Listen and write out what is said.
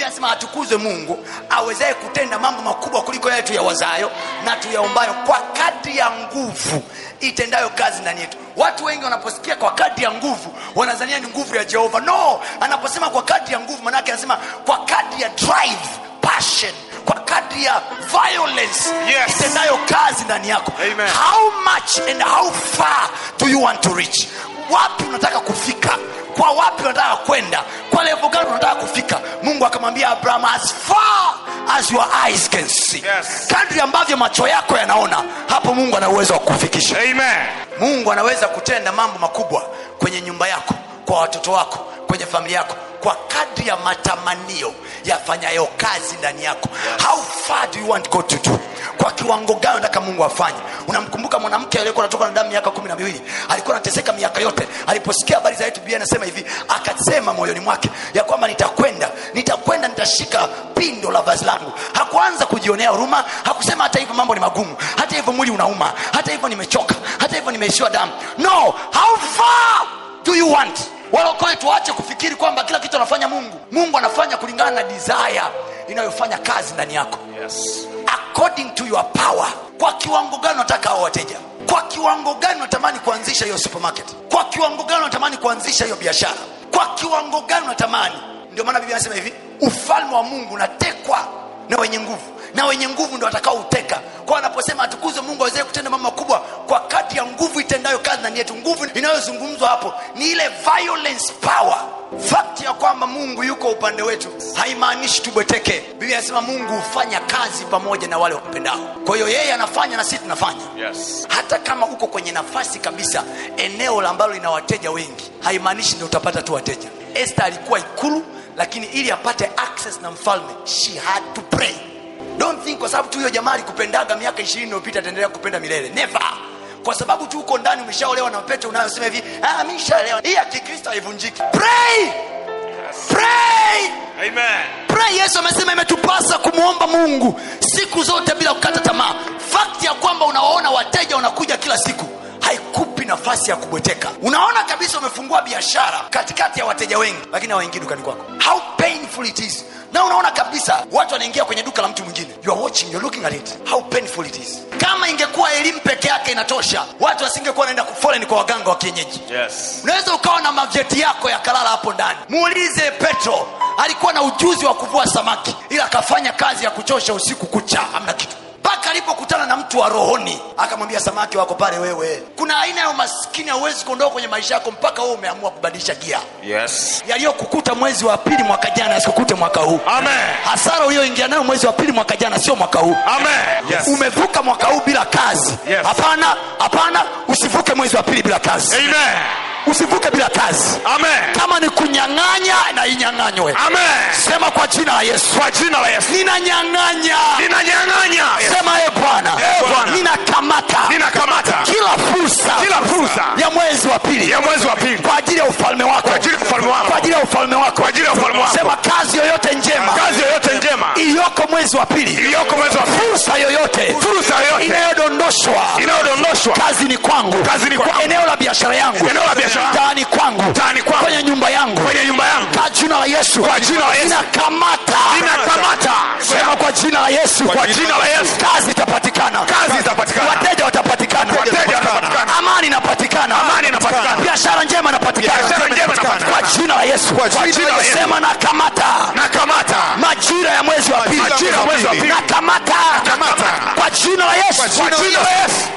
biblia anasema atukuzwe mungu awezaye kutenda mambo makubwa kuliko yale tuyawazayo na tuyaombayo kwa kadri ya nguvu itendayo kazi ndani yetu watu wengi wanaposikia kwa kadri ya nguvu wanazania ni nguvu ya jehova no anaposema kwa kadri ya nguvu manake anasema kwa kadri ya drive passion kwa kadri ya violence Yes. itendayo kazi ndani yako Amen. how much and how far do you want to reach wapi unataka kufika kwa wapi unataka kwenda kwa levo gani unataka kufika mungu akamwambia abraham as far as your eyes can see Yes. kadri ambavyo macho yako yanaona hapo mungu ana uwezo wa kufikisha Amen. mungu anaweza kutenda mambo makubwa kwenye nyumba yako kwa watoto wako kwenye familia yako kwa kadri ya matamanio yafanyayo kazi ndani yako how far do you want God to do kwa kiwango gani nataka mungu afanye unamkumbuka mwanamke aliyekuwa anatoka na damu miaka kumi na miwili alikuwa anateseka miaka yote aliposikia habari za yetu biblia anasema hivi akasema moyoni mwake ya kwamba nitakwenda nitakwenda nitashika pindo la vazi langu hakuanza kujionea huruma hakusema hata hivyo mambo ni magumu hata hivyo mwili unauma hata hivyo nimechoka hata hivyo nimeishiwa damu no how far do you want walokole tuache kufikiri kwamba kila kitu anafanya mungu mungu anafanya kulingana na desire inayofanya kazi ndani yako Yes. according to your power kwa kiwango gani unataka hao wateja kwa kiwango gani unatamani kuanzisha hiyo supermarket kwa kiwango gani unatamani kuanzisha hiyo biashara kwa kiwango gani unatamani ndio maana biblia anasema hivi ufalme wa mungu unatekwa na wenye nguvu na wenye nguvu ndio watakao uteka kwa anaposema atukuzwe mungu awezee kutenda mambo makubwa kwa kati ya nguvu itendayo kazi ndani yetu nguvu inayozungumzwa hapo ni ile violence power fakti ya kwamba mungu yuko upande wetu haimaanishi tubweteke biblia anasema mungu hufanya kazi pamoja na wale wampendao kwa hiyo yeye anafanya na sisi tunafanya Yes. hata kama uko kwenye nafasi kabisa eneo la ambalo lina wateja wengi haimaanishi ndio utapata tu wateja este alikuwa ikulu lakini ili apate access na mfalme she had to pray don't think kwa sababu tu huyo jamaa alikupendaga miaka ishirini iliyopita ataendelea kupenda milele never kwa sababu tu uko ndani umeshaolewa na pete unayosema hivi ah, mi nishaolewa hii ya kikristo haivunjiki pray pray Amen. pray yesu amesema imetupasa kumwomba mungu siku zote bila kukata tamaa fakti ya kwamba unawaona wateja wanakuja kila siku haikupi nafasi ya kubweteka unaona kabisa umefungua biashara katikati ya wateja wengi lakini hawaingii dukani kwako how painful it is na unaona kabisa watu wanaingia kwenye duka la mtu mwingine you are watching you are looking at it how painful it is kama ingekuwa elimu peke yake inatosha watu wasingekuwa wanaenda kufoleni kwa waganga wa kienyeji Yes. unaweza ukawa na mavyeti yako yakalala hapo ndani muulize petro alikuwa na ujuzi wa kuvua samaki ila akafanya kazi ya kuchosha usiku kucha hamna kitu mpaka alipokutana na mtu wa rohoni akamwambia samaki wako pale wewe kuna aina ya umaskini hauwezi kuondoka kwenye maisha yako mpaka wewe umeamua kubadilisha gia Yes. yaliyokukuta mwezi wa pili mwaka jana yasikukute mwaka huu Amen. hasara uliyoingia nayo mwezi wa pili mwaka jana sio mwaka huu Amen. Yes. umevuka mwaka huu bila kazi Yes. hapana hapana usivuke mwezi wa pili bila kazi Amen. usivuke bila kazi Amen. kama ni kunyang'anya na inyang'anywe Amen. sema kwa jina la yesu Kwa jina la Yesu. ninanyang'anya Ninanyang'anya. sema e bwana Eh, Bwana. ninakamata Ninakamata kila fursa kila fursa ya mwezi wa pili ya mwezi wa pili kwa ajili ya ufalme wako Kwa ajili ya ufalme wako. kwa ajili ya ufalme wako Kwa ajili ya ufalme wako. sema kazi yoyote njema kazi yoyote njema iliyoko mwezi wa pili iliyoko mwezi wa pili, fursa yoyote fursa yoyote inayodondoshwa inayodondoshwa kazini kwangu Kazini kwangu. eneo la biashara yangu Eneo la biashara yangu. mtaani kwangu Mtaani kwangu. kwenye nyumba yangu kwenye nyumba yangu kwa jina la yesu Kwa jina la Yesu. ninakamata Ninakamata. sema kwa jina la yesu Kwa jina la Yesu. kazi itapatikana Kazi itapatikana. wateja watapatikana Wateja watapatikana. amani inapatikana Amani inapatikana. biashara njema inapatikana Biashara njema inapatikana. kwa jina la yesu Kwa jina la Yesu. sema nakamata nakamata majira ya mwezi wa pili Majira ya mwezi wa pili. nakamata Nakamata. kwa jina la yesu Kwa jina la Yesu.